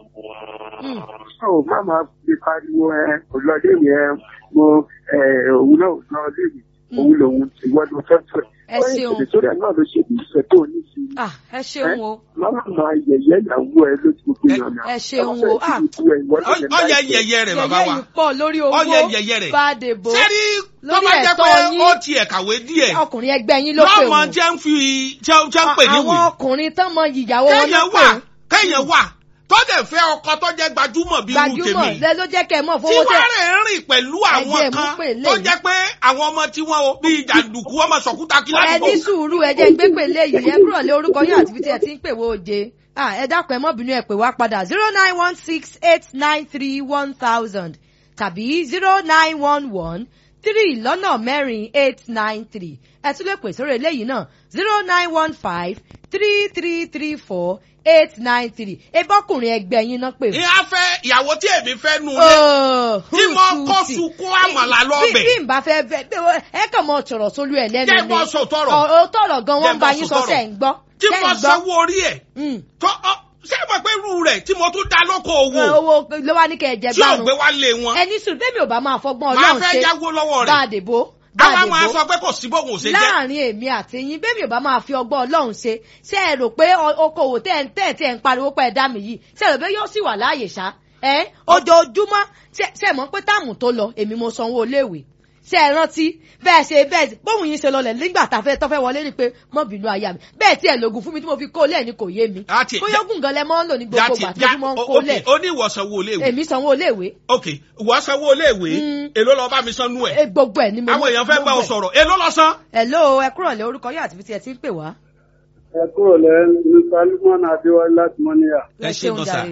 Mm. ó má máa fi pariwo ẹ òlọléèwé ẹ mo ẹ òun náà lọ léèwé òun lòun ìwọ ló fẹ́ fẹ́. Ẹ ṣeun. ìṣèlè náà ló ṣe ìfẹ́ tó ní sí i. Ah, ẹ ṣeun o. Máma máa yẹ̀yẹ́ ìyàwó ẹ lójú gbogbo Ẹ- èèyàn náà. ẹ ṣeun o. Ah. ọyẹ yẹyẹ rẹ bàbá yẹ̀yẹ́ wa yìí pọ̀ lórí owó ọyẹ yẹyẹ rẹ Bádébò sẹ́rí tó lórí bá jẹ́ ẹ̀tọ́ pé yín. ó tiẹ̀ kàwé díẹ̀ ọkùnrin ẹgbẹ́ yín ló pè lọ́mọ wọ́n. jẹ́ ń fi jẹ́ jẹ́ ń pè àwọn níwèé ọkùnrin tán mọ ìyàwó wọn ló kéèyàn pè wà kéèyàn wà tó dẹ̀ fẹ́ ọkọ tó jẹ́ gbajúmọ̀ bí irú gbajúmọ̀ tèmi lẹ ló jẹ́ kẹ́ ẹ mọ̀ tí fowó tẹ̀. wọ́n rẹ̀ ń rìn pẹ̀lú àwọn Ẹ̀jẹ̀ mú kan pè tó léyìí. jẹ́ pé àwọn ọmọ tí wọ́n o bíi jàǹdùkú ọmọ sọ̀kúta kí ẹ ládùúgbò ní sùúrù ẹ jẹ́ gbé pèlè yìí ẹ kúrò lé orúkọ yín àti ibi tí ẹ ti ń pè wó oje Ah, ẹ dákun ẹ mọ́ bínú ẹ pè wá padà zero nine one six eight nine three one thousand tàbí zero nine one one three lọ́nà mẹ́rin eight nine three ẹ tún lè pè sórí eléyìí náà zero nine one five three three three four eight nine three ebọ́kùnrin ẹgbẹ́ yín náà pè fún. ìyá fẹ́ ìyàwó tí èmi fẹ́ nu lé Oh, tí mo kọ́ hùtùtì. sunkún àmàlà bí lọ́bẹ̀ bí n bá fẹ́ fẹ́ bí wọ́n- ẹ kàn mọ sọ̀rọ̀ sólú ẹ̀ lẹ́nu Jẹ́ bọ́ sọ tọrọ. Ọ̀- tọrọ gan wọ́n Jẹ́ ń bá bọ́ yín sọ sọ tọrọ. sẹ́ ń gbọ́ tí sẹ́ mo ń gbọ́. sanwó orí ẹ̀ Mm. tó ọ ṣé mo pé irú rẹ̀ tí mo tún dá lóko Ẹ, owó owó ló wá ní kẹ́ ẹ jẹ tí ò gbárùn gbé wá lé wọn ẹni sùn bẹ́ẹ̀ mi ò bá máa fọgbọ́n máa ọlọ́run fẹ́ ṣe yáwó lọ́wọ́ bá a rẹ̀ dèbò bá a àwa máa dèbò sọ pé kò sí bóun ò ṣe jẹ́ láàrin èmi àti yín bẹ́ẹ̀ mi ò bá máa fi ọgbọ́n ọlọ́run ṣe ṣé ẹ rò pé ọ- okòwò tẹ́ ẹ̀ ń tẹ́ ẹ̀ tí ẹ̀ ń pariwo pé ẹ dá mi yìí ṣé ẹ rò pé yóò sì wà láàyè ṣá ẹ ojoojúmọ́ ṣé ṣé ẹ mọ̀ pé táàmù tó lọ èmi mo sanwó iléèwé ṣé ẹ rántí bẹ́ẹ̀ ṣe bẹ́ẹ̀ bóun yín ṣe lọlẹ̀ nígbà tá a fẹ́ tọ́fẹ́ wọlé ni pé mọ́ bínú aya mi bẹ́ẹ̀ tí ẹ lògùn fún mi tí mo fi kó lẹ̀ ni kò yé mi Àti- bóyá ogun gan lẹ mọ́ ń lò ní gbogbo ìgbà tí mo fi mọ́ ń kó ok lẹ̀ ó ní ìwọ sanwó iléèwé èmi sanwó iléèwé ok ìwọ sanwó iléèwé Mm. èló lọ bá mi san nú e ẹ̀ gbogbo ẹ̀ ni mo àwọn èèyàn fẹ́ bá ọ gbogbo ẹ̀. sọ̀rọ̀ èló lọ san. hello ẹ kúrò lé orúkọ yóò àti fi tí ẹ ti ń pè wá. ẹ kúrò lẹ nípa lukman adéwálé láti mọ́níyà Ẹ ṣé gan sà.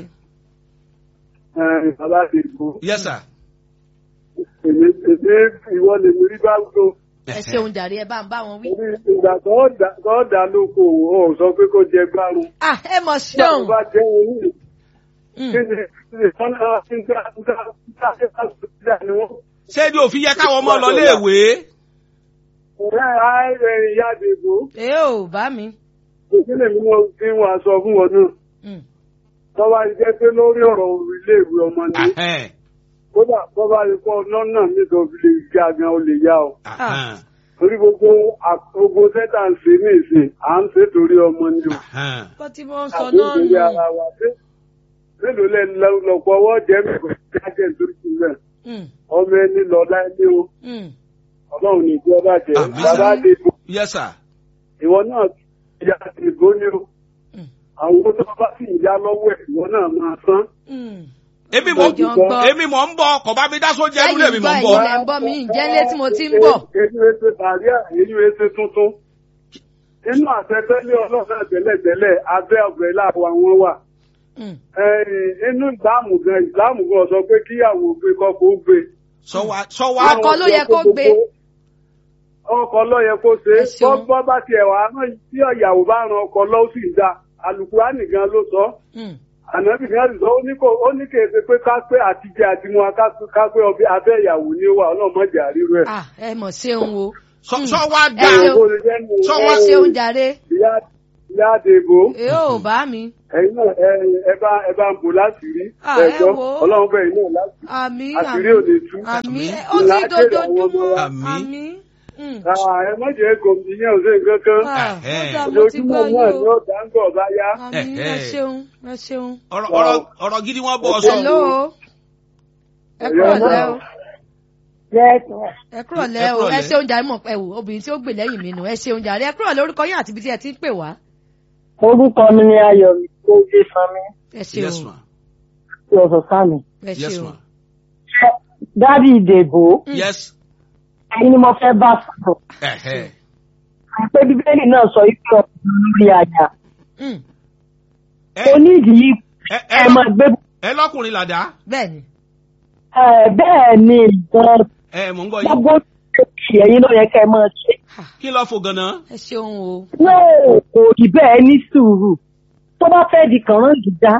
ẹ bàbá ti bò yes sir. èmi èmi ìwọ lè mi rí bá gbó ẹ ṣeun jàre ẹ bá ń bá wọn wí. orí ìgbà tó dà- tó dà lóko ò sọ pé kó jẹ gbárùn ah ẹ mọ̀ nígbà tó ṣeun. bá jẹ òun Mm. kí ni kí ni wọn náà ti ń gbà ń gbà ń gbà ń gbà ń gbà ni wọn. ṣé ni òfin yẹ káwọn ọmọ lọ léèwé. ọ̀rẹ́ ààrẹ ìyá àdìbò ẹ ò bá mi. ìpínlẹ̀ mi náà fi wọn aṣọ fún wọn náà Mm. tọ́wá jẹ́ pé lórí ọ̀rọ̀ iléèwé ọmọ ni Ahẹ́n, kódà bọ́bá yìí kọ́ lọ́nà nítorí lè ga gan ó lè yá o. ahẹ́n, torí gbogbo à- gbogbo sẹ́tà ń ṣe ní ìsìn à ń ṣe torí ọmọ ni o. ahẹ́n. kó tí mo ń sọ àbí náà torí ara nù. wa dé. mélòó lẹ lọ- lọ́pọ̀ ọwọ́ jẹ́ mẹ́kọ̀ọ́ jáde nítorí sílẹ̀ Mm. ọmọ ẹni lọ láìlé o Mm. ọlọ́run ní ìjọ bàjẹ́ Àmín. bàbá àdìbò yes sir. ìwọ náà ìyá àdìbò ni o. Mm. àwọn owó tó bá sì ń yá lọ́wọ́ ẹ̀ ìwọ náà máa san. Mm. èmi mọ̀ Ìjọ ń gbọ́. èmi mọ̀ ń bọ̀ kò bá mi dá sóúnjẹ Ẹ̀yin nílé mi mọ̀ ń gbọ́, bọ̀. ẹ̀yin lẹ ń bọ́ mi ǹjẹ́ ilé tí mo ti ń bọ̀. èyí wẹ́ẹ́ ṣe bàríà èyí wẹ́ẹ́ ṣe tuntun. inú àtẹ́tẹ́lé ọlọ́run tẹ́lẹ̀tẹ́lẹ̀ abẹ́ ọ̀gbẹ́ láàbọ̀ àwọn wà. Mm. Ẹ̀yìn, inú ìsìláàmù gan ìsìláàmù gan sọ pé kíyàwó gbé kọ́kọ́ ó gbé. sọ wa sọ wa Ọkọ ló yẹ kó gbé. ọkọ ló yẹ kó ṣe Ẹ ṣeun. bọ́ bá tiẹ̀ wá rán tí ìyàwó bá ran ọkọ lọ́wọ́ sì ń da alùpùpù gan ló sọ Mm. ànábì gan sì sọ ó ní kò- ó ní kì í ṣe pé ká pé àtijọ́ àti mu wa ká- ká pé ọbẹ̀ abẹ́ ìyàwó ni ó wà ọlọ́mọdé àríwú ẹ̀. ah ẹ mọ̀ ṣeun o. sọ Mm. sọ wa Ẹ dá ṣeun. Bó ṣe jẹ́ nù. Sọ ẹ wá- ṣeun jàre. ìyá ìyá àdèbò ẹ ò bá mi. ẹ̀yin náà ẹ- ẹ bá ẹ bá ń bò láti rí Ah, ẹ ẹ̀jọ́ wo. ọlọ́run bẹ́ẹ̀ náà láti àmì àṣírí ò lè tú. àmì Àmín. ó ti Ìlà kéde àwọn ọmọ dojoojúmọ́ wa. Àmín. àmì. Mm. ẹ má jẹ́ gòmìnì yẹn ò sí nǹkan kan. Ah, Eh, ó dà mo ti gbọ́ ojoojúmọ́ náà yín ni o. ó dá ń gbọ̀ bá yá. àmì ẹ Eh, eh. ṣeun ẹ ṣeun. ọ̀rọ̀ ọ̀rọ̀- ọ̀rọ̀ gidi wọ́n bọ̀ sọ. hello ẹ kúrọ̀ lẹ́ o ẹ kúrọ̀ lẹ́ o ẹ kúrọ̀lẹ́. ṣeun jàre mọ̀ ẹ wò obìnrin tí ó gbè lẹ́yìn mi nù ẹ ṣeun jàre ẹ kúrọ̀ lórúkọ yín àti ibi tí ẹ ti ń pè wá. orúkọ mi ni ayọ̀mí tó gbé sanmi ẹ ṣeun yes ma tí ọ̀sán sámi. ẹ yes ṣeun. ma dádì ìdèbò yes ẹ̀yin ni mo fẹ́ bá sọ̀rọ̀ ẹ̀hẹ́ pé bíbélì náà sọ wípé ọkùnrin lórí àjà Mm, ẹ onídìí ẹ ẹ ẹ máa gbé ẹ lọ́kùnrin làdá bẹ́ẹ̀ni ẹ, bẹ́ẹ̀ ni ìgbọ́n ẹ mò ń gbọ́ yín gbogbo ṣe ẹ̀yin ló yẹ kẹ́ ẹ máa ṣe. kí ló fò ganan. ẹ ṣeun o. náà kò rí bẹ́ẹ̀ ní sùúrù tó bá fẹ́ di kànrán gíga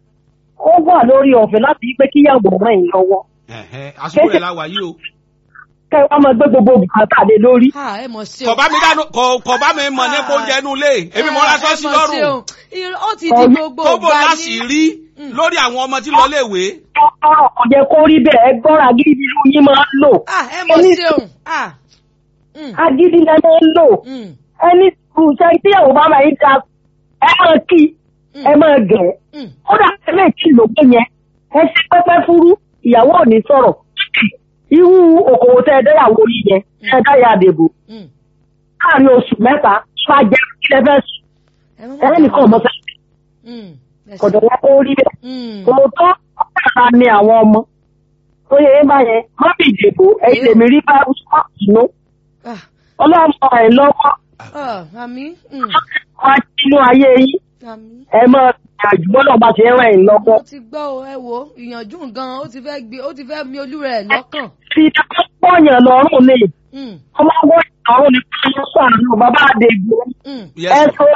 ó wà lórí ọ̀fẹ́ láti yí pé kíyàwó ràn yín lọ́wọ́ ẹ̀hẹ́ àsìkò rẹ̀ la wà yìí o. kẹ́ ẹ wá máa gbé gbogbo bùkátà lé lórí. Ah, ẹ mọ̀ ṣeun. kò bá mi dánú kò kò bá mi mọ̀ nípa oúnjẹ inú ilé èmi mọ̀ ọ́ lásán sí lọ́rùn ó ti di gbogbo kóbó ìgbà láti ní. rí lórí àwọn ọmọ tí lọ léèwé. ọ̀rọ̀ kò yẹ kó rí bẹ́ẹ̀ ẹ gbọ́ra gidi ló yín máa ń lò. Ah, ẹ mọ̀ Ẹni- ṣeun. Ah. Mm, agídí lẹ máa ń lò. mm, ẹni kùsẹ́ tíyàwó bá máa ń da ẹ máa kí Mm. ẹ máa gẹ̀ mm. kódà ẹlẹ́ tí lókè yẹn ẹ ṣe pẹ́pẹ́ fúrú ìyàwó ò ní sọ̀rọ̀ irú òkòwò tẹ ẹ dẹ́yàwó yìí yẹn ẹ dáyà àdèbò Mm. láàrin oṣù mẹ́ta bá jẹ́ kí lẹ fẹ́ sùn Ẹ má ẹ nìkan ọmọ fẹ́ Mm, ẹ ṣeun. kọ̀dọ̀ wọn kó rí bẹ́ẹ̀ Mm. òótọ́ ọ̀tá ni àwọn ọmọ tó yẹ ẹ bá yẹn má bì dèbò ẹ tèmi rí bá ṣọ́ọ̀tù Ah, ọlọ́run ẹ̀ lọ́wọ́ ah, àmì. Mm, wá sínú ayé yín àmì. ẹ máa gbìyànjú bọ́lá bá ti ràn yín lọ́wọ́. mo ti gbọ́ o ẹ wo ìyànjú gan ó ti fẹ́ gbé ó ti fẹ́ mi olú rẹ̀ lọ́kàn. fi pọ́yàn lọ́rùn ni Mm, ọmọ ọgbọ́n ìlọrùn ni kí wọ́n sàánú bàbá àdègbò mm. Yes. ẹ so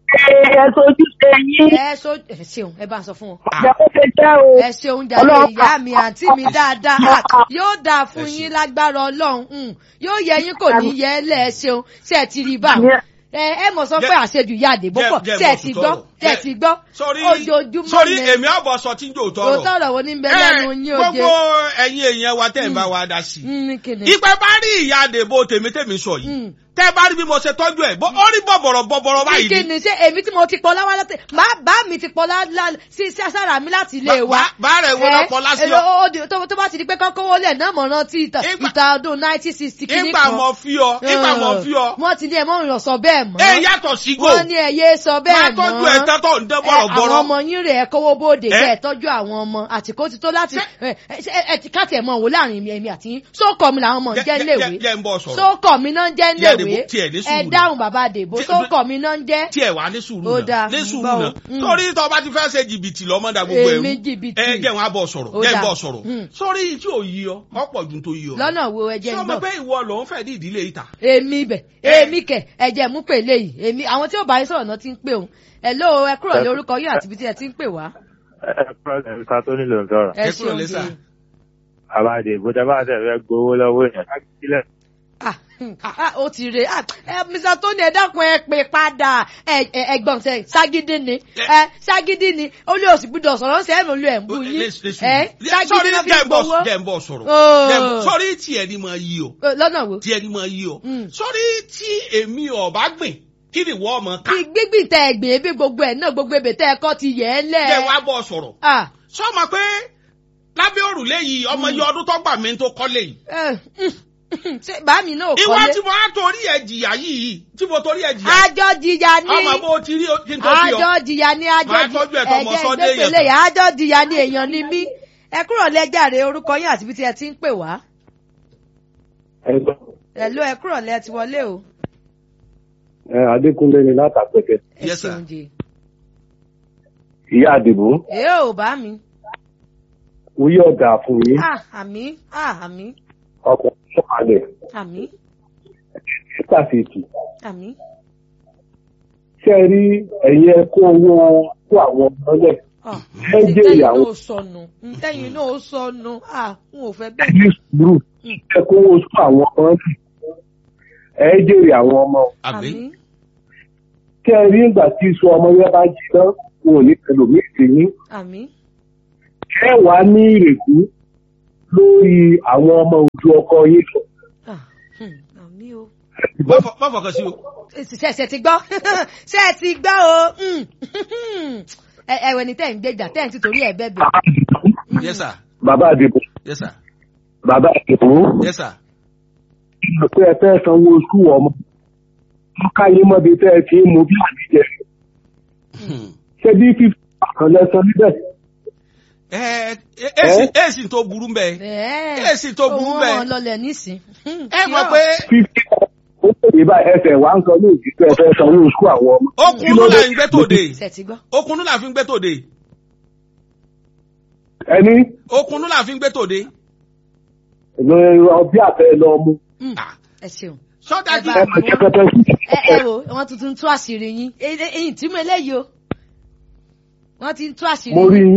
ẹ sojú ṣe yín ẹ so ẹ ṣeun ẹ bá ń sọ fún wọn. jẹ́ kó ṣe jẹ́ o. ẹ ṣeun jàre Ọlọ́run- ìyá mi àǹtí mi dáadáa Ah, yóò dáa fún yín lágbára ọlọ́run Mm, yóò yẹ yín kò ní yẹ ẹ lẹ́ ẹ ṣeun ṣe ẹ ti rí bá Àmín. ẹ ẹ mọ̀ sọ pé Jẹ́- àṣejù ìyá àdèbò jẹ́- pọ̀ jẹ́ ṣe ẹ mọ̀ ti sùn gbọ́ tọrọ. ṣe ẹ Jẹ́- ti gbọ́ sórí ojoojúmọ́ sórí ni èmi àbọ̀ sọ tí ń jò tọrọ. òótọ́ ọ̀rọ̀ wo ní bẹ lẹ́nu yín òde. gbogbo ẹ̀yin èèyàn wa tẹ̀ ń bá wa dá sí i. Mm, kìnìún. ìpẹ́ bá rí ìyá àdèbò tèmítèmí sọ yìí Mm. tẹ́ bá rí bí mo ṣe tọ́jú ẹ̀ bó ó rí bọ̀bọ̀rọ̀ bọ̀bọ̀rọ̀ báyìí kí ni. ni ṣé èmi tí mo ti pọ̀ láwá láti bá bá mi ti pọ̀ lá lá- sí sí sára mi láti ilé Bá- wa. bá- bá rẹ̀ wo Ẹ, lọ́pọ̀ lásìkò. ẹ, ó- ó di- tó tó bá ti di pé kọ́kọ́wọ́ lẹ̀ náà mọ̀ rántí ìtàn Ìgbà- ìtàn ọdún nineteen sixty kìíní ìgbà kan. mọ̀ fi ọ ìgbà mọ̀ fi ọ. wọ́n ti ní ẹ̀ mọ́ ìrọ̀ sọ bẹ́ẹ̀ mọ́. ẹ yàtọ̀ sí gò. wọ́n ní ẹ̀ yé sọ bẹ́ẹ̀ máa mọ́. tọ́jú ẹ̀ tán tó ń dán Ẹ, àwọn bọ̀rọ̀bọ̀rọ̀. ọmọ yín rẹ̀ ẹ kówó bóde Ẹ? kẹ́ ẹ tọ́jú àwọn ọmọ àtìkó ti tó láti ẹ ẹ ẹ ti káàtì ẹ̀ mọ̀ wò láàrin èmi àti yín sókọ̀ mi làwọn ọmọ ń jẹ́ Jẹ́- léèwé jẹ́- jẹ́ ń bọ̀ sọ̀rọ̀. sókọ̀ mi náà ń jẹ́ Ìyá léèwé Dèbò, tiẹ̀ ní ẹ sùúrù. dáhùn bàbá àdèbò Tí- sókọ̀ mi náà ń jẹ́ tí ẹ wà ní sùúrù Ó náà dáa, ní ń sùúrù bọ̀ o. náà Mm. torí tó bá ti fẹ́ ṣe jìbìtì lọ́mọdà gbogbo ẹ̀rú Èmi jìbìtì. ẹ jẹ́ wọn á bọ̀ sọ̀rọ̀ Ó jẹ́ ń dáa. bọ̀ sọ̀rọ̀ Mm. sórí tí ò yí ọ ọ̀pọ̀ ju tó yí ọ. lọ́nà wo ẹjẹ́ ń sọ ma gbọ́ pé ìwọ ló ń fẹ́ ní ìdílé ìta. èmi bẹ̀ èmi kẹ̀ ẹ̀jẹ̀ mú pè léyìí èmi àwọn tí ò bá yín sọ̀rọ̀ náà ti ń pè òun hello ẹ kúrò ní orúkọ yín àti ibi tí ẹ ti ń pè wá ẹ pọ́lẹ̀ nǹkan tó nílò ń sọ̀rọ̀. ẹ Ẹ kúrò ṣeun lẹ́sà. jẹ́ àbáde ìbúdá bá tẹ̀ fẹ́ gbowó lọ́wọ́ èèyàn ká sílẹ̀. ah hmm, ah, ó ti rè ah ẹ mr tony ẹ dákun ẹ pè padà ẹ ẹ ẹ̀gbọ́n sẹ ságídí ni ẹ ságídí ni ó lé òsì gbúdọ̀ sọ̀rọ̀ ṣe é ló lé ẹ ń bú yín ẹ ságídí sọrí náà fi jẹ́ ń bọ̀ gbowó jẹ́ ń bọ̀ sọ̀rọ̀ Oh. Jẹ́ ń bọ̀- sọrí tiẹ̀ ni máa yí ọ Eh, lọ́nà wo tiẹ̀ ni máa yí ọ Mm. sọrí tí èmi ọ̀bá gbìn kí ni ìwọ ọmọ ká bí gbígbìn tẹ ẹgbìn ebi gbogbo ẹ náà gbogbo ebè tẹ ẹkọ ti yẹ ẹ lẹ jẹ́ wá bọ̀ sọ̀rọ̀ ah sọ ma pé lábẹ́ òrùlé yìí ọmọ yìí ọdún tó gbà mí tó kọ́lé yìí ẹ ṣe bá mi náà ìwọ kọ́lé tí mo á torí ẹ̀ jìyà yìí tí mo torí ẹ̀ jìyà àjọ jìyà ní ọmọ bó ti rí kí n tó fi ọ àjọ jìyà ní àjọ Máa tọ́jú ẹ̀ tọmọ Sunday yẹn ìgbẹ́pẹ̀lẹ̀ yà àjọ jìyà ní èèyàn ni mí ẹ kúrò lẹ́jàre orúkọ yín àti ibi tí ẹ ti ń pè wá ẹ ló ẹ kúrò lẹ́ ti wọlé o ẹ adékúnlé ni látàpẹtẹ ẹ Yes, sir. ṣeun jẹ ìyá àdìbò èé ò bá mi oyè ọ̀dà fún yín ah àmì ah àmì ọkọ̀ sọ̀kalẹ̀ àmì sítàfẹ́tì àmì ṣé ẹ rí ẹ̀yin ẹ kó owó kó àwọn ọmọlẹ̀ ah ẹ jẹ́ ntẹ́yìn ìyàwó náà sọnù ntẹ́yìn náà sọnù ah n ò fẹ́ bẹ́ẹ̀ ẹ̀yin sùúrù ẹ kó owó kó àwọn ọmọlẹ̀ ẹ jèrè àwọn ọmọ àbí àmì ṣé ẹ rí ìgbà tí iṣu ọmọ yẹn bá jiná wọn ò ní ẹlòmíì sí yín àmì ẹ wàá ní ìrètí lórí àwọn ọmọ ojú ọkọ yín sọ ah hmm, àmì àmì o má fọ- má fọkàn sí o. ṣe ṣe ti gbọ́ ṣe ti gbọ́ o Mm. ẹ ẹ wẹni tẹ́ ń gbéjà tẹ́ ń ti torí ẹ̀ bẹ́ẹ̀ bẹ́ẹ̀. yes sir bàbá àdìbò yes sir bàbá àdìbò yes sir. pé ẹ fẹ́ sanwó oṣù ọmọ wọn káyé mọ́bi tẹ́ ẹ ti ń mu bí àdìjẹ Hmm. ṣé bí fífi kan lẹ́sàn níbẹ̀ ẹ ẹ èsì èsì tó burú mbẹ bẹ́ẹ̀ èsì tó burú òun mbẹ wọn lọlẹ̀ nísìn. ẹ mọ̀ pé fífi ó pè é báyìí ẹsẹ̀ wá ń sọ ní òjì pé ẹ fẹ́ sanwó oṣù àwọn ọmọ. okùnú là ń gbé tòde ṣe ti gbọ́. okùnú là fi ń gbé tòde ẹni okùnú là fi ń gbé tòde. ọbí àtẹ lọ mú Mm. Ah. ẹ ṣeun. sọdájú Ẹ ẹ bá- pẹ̀tẹ́pẹ́tẹ́ sí ẹ ẹ wo wọn tuntun tú àṣírí yín èyí tí mo eléyìí o wọn ti ń tú àṣírí mo rí yín. yín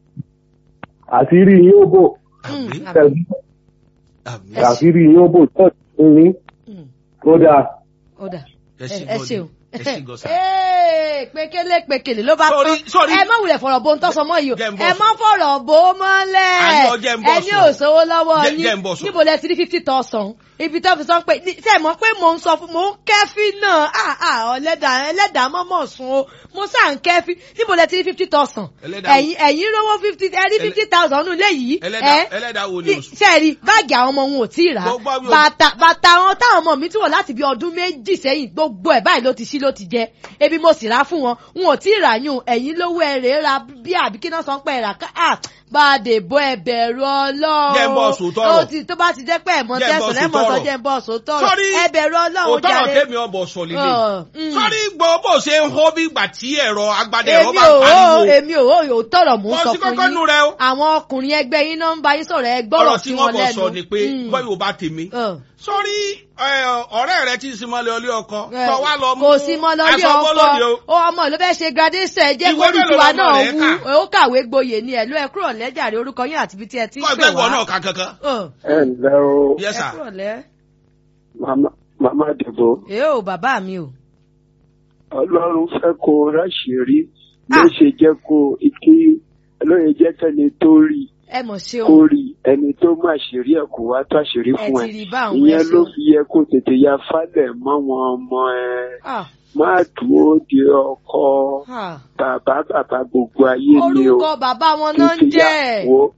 àṣírí yín ó bò Mm, àmì àmì. àmì Ẹ ṣe- àṣírí yín ó bò tó yín Mm, ó dáa. ó dà ẹ ẹ ṣe ẹ gan ṣeun. ni ẹ ṣe gan sa. Ee, pékélé pékélé ló bá Sorry, tán sorry. ẹ má wulẹ̀ fọ̀rọ̀ bó ń tọ́sọ mọ́ yìí o Jẹ́ ń bọ̀ ẹ sùn. má fọ̀rọ̀ bó mọ́lẹ̀ Àní ọjẹ́ ń bọ̀ ẹni sùn. ò sówó lọ́wọ́ Jẹ́- jẹ́ ń yín bọ̀ sùn. níbo lẹ ti rí fifty thousand ibi tó fi sọ pé ní- ṣe mọ̀ pé mò ń sọ fún mò ń kẹ́fí náà ah ah ọ̀lẹ́dà ẹlẹ́dà mọ́mọ́ sun o mo sá ń kẹ́fí níbo lẹ ti rí fifty thousand Ẹlẹ́dà wo? ẹ̀yin ẹ̀yin rówó fifty ẹ rí Ẹlẹ́- fifty thousand nù léyìí ẹlẹ́dà ẹlẹ́dà wo ni oṣù. ṣe rí báàgì àwọn ọmọ wọn ò tí ì rà Gbogbo àwọn- bàtà bàtà àwọn táwọn ọmọ mi ti wọ̀ láti bí ọdún méjì sẹ́yìn gbogbo ẹ̀ báyìí ló ti ṣí ló ti jẹ ebi mo sì rà fún wọn n ò tí ì rà yún ẹ̀yin lówó ẹ̀rẹ̀ ra bí àbí kí náà sọ pé ẹ̀rà ká à bá a dè bọ́ ẹ̀bẹ̀rù ọlọ́run Jẹ́ ń bọ́ sòótọ́ ọ̀rọ̀. ó ti tó bá ti jẹ́ pé ẹ̀mọ́ Jẹ́ ń bọ́ tẹ̀sán lẹ́mọ̀ sòótọ́ sọ ọ̀rọ̀. jẹ́ ń bọ́ sòótọ́ Sọ́rí, ẹ̀bẹ̀rù ọlọ́run òótọ́ ọ̀rọ̀ jàre tèmi ọ̀bọ̀ sọ lílé. Ọ̀, mm. sọ́rí gbọ́ bó ṣe ń hó bí ìgbà tí ẹ̀rọ agbádẹ ẹ̀rọ èmi bá ò ó pariwo. èmi ò ó ò tọrọ mò ń Wọ́n sọ sí fún kọ́kọ́ nù yín rẹ o. àwọn ọkùnrin ẹgbẹ́ yín náà ń bá yín sọ̀rọ̀ ẹ gbọ́rọ̀ ọ̀rọ̀ sí tí wọn wọ́n bọ̀ lẹ́nu sọ ni pé Mm. bọ́ yóò bá tèmi. Ọ̀. sọ́rí ẹ, ọ̀rẹ́ rẹ tí ń sinmọ́lẹ̀ ọlé ọkọ Ẹ, sọ wá lọ mú kò sí mọ lọ́lé aṣọ bọ́lọ́dẹ o. ọkọ ó ọmọ ló fẹ́ ṣe gradation ẹ jẹ́ Ìwé kó ní mélòó tiwa lọmọ náà rẹ̀ wú kà? ó kàwé gboyè ni ẹ̀ ló ẹ kúrò lẹ́jàre orúkọ yín àti ibi tí ẹ ti ń kọ́ pè ẹgbẹ́ ìwọ wá. náà kà kankan. Ọ̀, ẹ ǹlẹ́ o yes ẹ sir. kúrò lẹ́ màmá màmá dìbò ẹ ò bàbá mi o. ọlọ́run fẹ́ kó o ráṣìírí ló Ah. ṣe jẹ́ kó o kí lóye jẹ́ kẹ́ni tó rí ẹ mọ̀ ṣeun kó rí ẹni tó má ṣèrí ẹ̀ kó wá tó àṣírí ẹ fún ti ẹ rí bá àwọn ẹ ìyẹn ló ṣeun. fi yẹ kó tètè ya falẹ̀ mọ́ wọn ọmọ ẹ Ah, má dúró de ọkọ ah. bàbá bàbá gbogbo ayé ni o orúkọ bàbá wọn náà ń tètè jẹ́ yà wò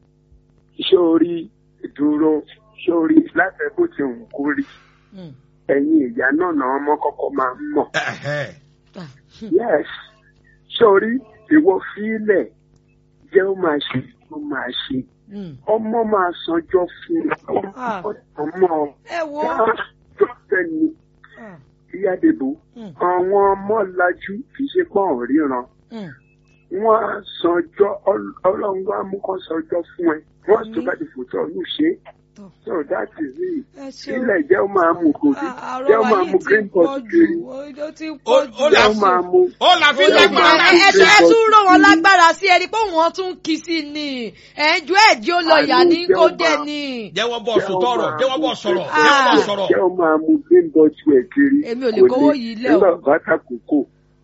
sórí dúró sórí láti bó ti wù kó rí Mm. ẹ̀yin ìyá náà náà ọmọ kọ́kọ́ máa ń mọ̀ Ẹ̀hẹ́. Ah, yes sórí ìwọ fílẹ̀ jẹ́ ó máa ṣe ó máa ṣe mm. ọmọ máa sanjọ́ fún Ah. ọmọ ẹ wo tó tẹ̀lé Ah, ìyáàdìbò mm, àwọn ọmọ lajú kì í ṣe pọ́n ríran mm. wọ́n á sanjọ́ Ọl- ọlọ́run wá mú kán sanjọ́ fún ẹ wọ́n tó Àmín. bá ti fòtọ́ ọ̀nù ṣe Tọ́. so that is it ẹ ṣeun. ilẹ̀ jẹ́ ó máa mú gòdì Ah, jẹ́ ó àrọ́wà máa yìí mú ti green pọ̀ pot jù kiri ó ti Ó- pọ̀ ó jù. jẹ́ là ó máa mú ó là fi Ó là lágbára máa- ẹ ẹ tún ẹ Green tún pot rán wọn kiri. lágbára sí ẹni pé wọn tún kì í sí ni ẹjọ ẹjẹ ó lọ yà ní Àní kó jẹ́ ó dé máa- ni. jẹ́wọ́ bọ̀ Jẹ́ ó sòtọ́rọ̀ máa jẹ́wọ́ bọ̀ mú sọ̀rọ̀ green jẹ́wọ́ bọ̀ Ah. sọ̀rọ̀. jẹ́ ó máa mú green pot ẹ̀ kiri Èmi ò lè Kò kówó lè- yìí lẹ̀ o. nígbà bá ta kókó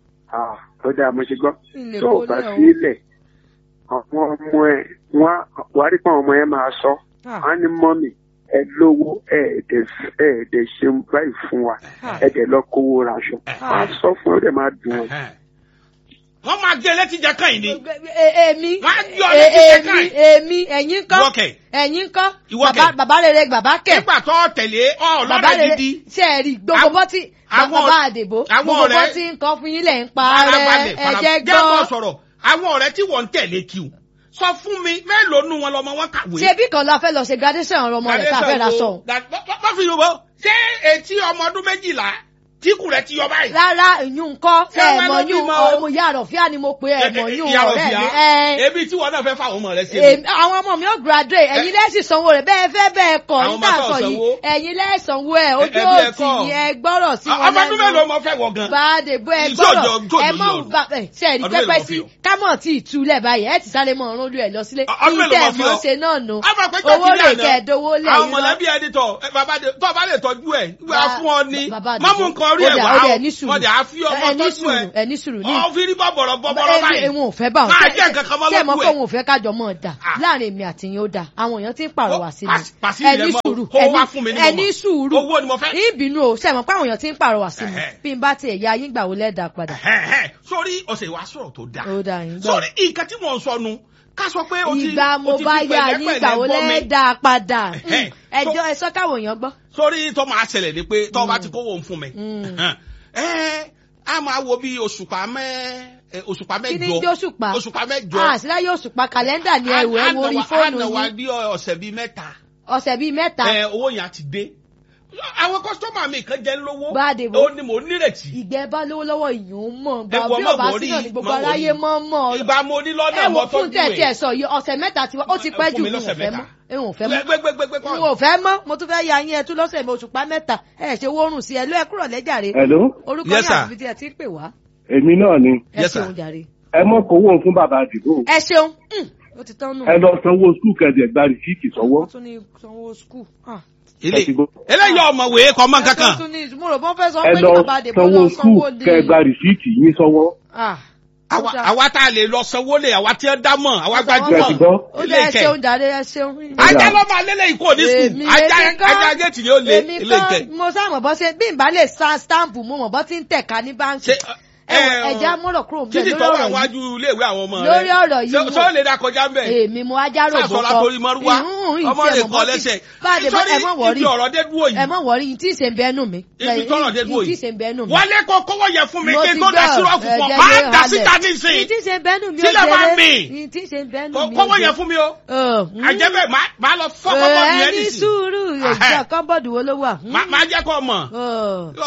ó dáa mo ṣe gbọ́ Ilé tó kó o bá lẹ̀ o. sílẹ̀ àwọn ọmọ ẹ̀ wọ́n wá rí pé àwọn ọmọ ẹ̀ máa sọ Ah. wọ́n á ní mọ́mì ẹ lówó ẹ̀ẹ́dẹ̀ ẹ̀ẹ́dẹ̀ ṣe báyìí fún wa Ah. ẹ̀ẹ́dẹ̀ lọ kówó raṣọ wọ́n á sọ fún ẹ ó dẹ̀ máa dùn ọ́. Ẹ̀hẹ́. wọ́n máa gé létí jẹ kàn yín ni. E- èmi Wọ́n á yọ e- létí èmi kẹ́kẹ́. èmi ẹ̀yin kọ́ Ìwọ́kẹ̀. ẹ̀yin kọ́ Ìwọ bàbá kẹ̀. bàbá rere bàbá kẹ̀ nígbà tó tẹ̀lé bàbá ọlọ́rẹ̀ rere gidi. ṣe é rí gbogbo Àwọn- bọ́ tí àwọn bàbá ọ̀rẹ́- àdèbò àwọn gbogbo bọ́ ọ̀rẹ́- tí nǹkan fún yín lẹ̀ ń pa farabalẹ̀ rẹ̀ ẹ̀jẹ̀ farabalẹ̀ jẹ́ bọ̀ gbọ́. sọ̀rọ̀ àwọn ọ̀rẹ́ tí wọ́n ń tẹ̀lé kí o sọ fún mi mélòó nu wọn lọmọ wọn kàwé. ṣebí kan la fẹ́ lọ ṣe graduation ọmọ rẹ̀ tá a fẹ́ ra sọ̀hún. wọ́n fi yorùbá ṣé etí ọmọ ọdún méjìlá tíkù rẹ̀ ti yọ báyìí. rárá ìyún kọ́ Ṣé ẹ̀ wọ́n mọ̀ ló yún bímọ o? ọmọ ìyá àròfíà ni mo pe ẹ̀ mọ̀ yún Ìyá ọ̀rẹ́ Rọ̀fíà, mi. ẹ̀ ebi tí wọn náà fẹ́ fáwọn ọmọ rẹ̀ ṣe. èmi- àwọn ọmọ mi ò graduate ẹ̀yin lẹ́sìn sanwó rẹ̀ bẹ́ẹ̀ fẹ́ bẹ́ẹ̀ kọ̀ Àwọn nígbà ọmọ tó sọ yìí sanwó. ẹ̀yin lẹ́sànwó ẹ̀ ojú Ẹbí ẹ òtì kọ́. yẹn gbọ́rọ̀ sí wọn ọmọ ọdún mélòó mo fẹ́ wọ̀ gan. báàdé bó ẹ Ìjọ gbọ́rọ̀ òjò- ìjọ ẹ òjò mọ̀ yóò. bá ẹ ṣe ẹ̀rí Ọdún mélòó pẹ́pẹ́ mo sí fi o? kámọ̀ tí ìtúlẹ̀ báyìí ẹ ti sáré mọ̀ ọ̀run lù ẹ̀ lọ sílé Ọdún mélòó ìtẹ̀ mo fi mọ̀ o? ṣe náà nù a máa pẹ́ owó jọ́kí rè ní kẹ́ ẹ̀ àná dowó lẹ̀ àwọn yín lọ. mọ̀lẹ́bí ẹni tọ̀ ẹ, bàbá de- tọ́ bá lè tọ́jú ẹ̀ wá Ba- fún ọ ní bàbá má mú àdìgún. nǹkan orí Ó ẹ̀ dà, wá ó dà, o ẹ ní sùúrù. wọ́n dẹ̀ á fi ọmọ ẹ ní tọ́jú sùúrù ẹ̀ ẹ ní sùúrù ní ọ fi rí bọ̀bọ̀rọ̀ bọ̀bọ̀rọ̀ báyìí ẹ̀wọ̀n ò fẹ́ bá wọn. máa jẹ́ nǹkan kan mọ́ ṣé ẹ mọ̀ lọ́dún pé ẹ̀ òun ò fẹ́ kájọ mọ́ dà Ah. láàrin èmi àti yín ó dà àwọn èèyàn ti ń pàrọwà sí mi Pàṣ- pàṣírí ẹ rẹ ní mọ́, sùúrù kó ẹ wá ní- fún mi ní ẹ mọ̀mọ́. ní sùúrù Owó ni mo fẹ́. ìbínú o ṣe mọ̀ pé àwọn èèyàn ti ń pàrọwà sí mi Ẹ̀hẹ́. bí n bá tiẹ̀ ya yín gbà wo lẹ́ẹ̀dá padà Ẹ̀hẹ́n, sórí ọ̀sẹ̀ ìwà sọ̀rọ̀ tó dáa ó dà yín gbọ́. sórí nǹkan tí mò ń sọ nu ká sọ pé o ti ìgbà o mo ti bá fi ya yín pẹ̀lẹ́pẹ̀lẹ́ gbà wo gbọ́ mi. lẹ́ẹ̀dá padà Ẹ̀hẹ́. ẹjọ́ ẹ sọ káwọn èèyàn gbọ́. sórí tó máa ṣẹlẹ̀ ni pé tó bá ti kówó ń fún mi Mm. ẹ á máa wo bí òṣùpá mẹ́ ẹ, òṣùpá kí ni mẹ́jọ jẹ́ òṣùpá òṣùpá mẹ́jọ àṣìlá yóò ṣùpá kàlẹ́ndà ní ẹ̀wọ̀ ẹ̀ wo orí fóònù àná wa yín bí ọ̀sẹ̀ bíi mẹ́ta ọ̀sẹ̀ bíi mẹ́ta ẹ, owó yẹn á ti dé àwọn kọ́sítọ́mà mi kan jẹ́ lówó Bá a dé bó. ó ní mò ń nírètí ìgbẹ́ bá lówó lọ́wọ́ ìyún mọ̀ gbà Ẹ wo bí ọmọ ọba wọrí, sínú ní gbogbo má aráyé wọrí. mọ́ mọ́ ìgbà mo ní lọ́nà ẹ wo mọ́ fún tọ́jú tẹ̀tí ẹ̀ ẹ̀ sọ yìí ọ̀sẹ̀ mẹ́ta tiwa ó ti pẹ́ jù fún mi n ò lọ́sẹ̀ fẹ́ mẹ́ta. mọ́ n ò fẹ́ mọ́ gbẹgbẹgbẹgbẹ n ò fẹ́ mọ́ mo tún fẹ́ ya yín ẹ tún lọ́sẹ̀ mi òṣùpá mẹ́ta ẹ ṣe wórùn sí ẹ ló ẹ kúrò lẹ́jàre Hello, orúkọ Yes, yín sir. àti ibi tí ẹ ti ń pè wá èmi náà ni. ẹ Yes, sir. ṣeun jàre. Ẹ mọ̀ kówó fún bàbá àdìgbò. ẹ ṣeun Mm, ó ti tán nù. Ẹ lọ sanwó skul kẹ̀dẹ̀ gba rìsíìtì sọ́wọ́. wọ́n tún ní sanwó skul. ilé Ẹ ti gbọ́. eléyìí ọmọwé kọ mọ kankan tún ní mo rò bọ́n fẹ́ sọ Ẹ pé lọ kí bàbá àdèbò sanwó lọ skul sanwó lè. kẹ̀ gba rìsíìtì yín sọ́wọ́. Ah, ó àwa dáa. àwa tá a lè lọ sanwó lè àwa tí ó dá mọ àwa Ẹ ti gbajúmọ̀ gbọ́. ó dá ẹ ṣeun jàre ẹ ṣeun. ajá ló máa lélẹ̀ ikú òní sùn Èmi ajá èmi kọ́. ajá géètì ni ó lé èmi ilé ìkẹ. kọ́ mo sáà mọ̀ bọ́ ṣe bí n bá lè sa stamp mo mọ̀ bọ́ tí ń tẹ̀ka ní báńkì. ṣe ẹ wọ ẹja mọ̀rọ̀ kúrò ń bẹ̀ títí lórí tó wà ọ̀rọ̀ yìí. wájú iléèwé àwọn ọmọ rẹ Lórí ọ̀rọ̀ yìí Ṣé- mo- ṣé ó lè dá kọjá ń bẹ̀ èmi mo ajá rògbò sàṣọ látòrí mọ́rúwá ọmọ rẹ kọ lẹ́sẹ̀ báàdé bọ́ ẹ mọ̀ wọ́rí ibi ọ̀rọ̀ dé dúró ẹ yìí mọ̀ wọ́rí yìí tí ì ṣe ń bẹ́nu mi. ibi tọ́rọ̀ dé dúró yìí tí ì yìí ṣe ń bẹ́nu mi. wọlé kó kówó yẹ fún mi Mo kí n ti tó dá gbọ́, sírọ́ọ̀fù fún ọ ẹ̀jẹ̀ máa lé dá halẹ̀. síta yìí nísìnyí tí ì ṣe ń bẹ́nu mi ó Sílẹ̀ máa jẹ́rẹ́. mì. yìí tí ì ṣe ń bẹ́nu mi ó kówó yẹ jẹ́. fún mi o Ọ̀, mm. àjẹbẹ máa lọ fọ́ kọ́kọ́ ẹ yẹn ní nísìnyí sùúrù ìjà kọ́bọ̀dù wo ló wà. máa jẹ́ kó mọ̀. Ọ̀.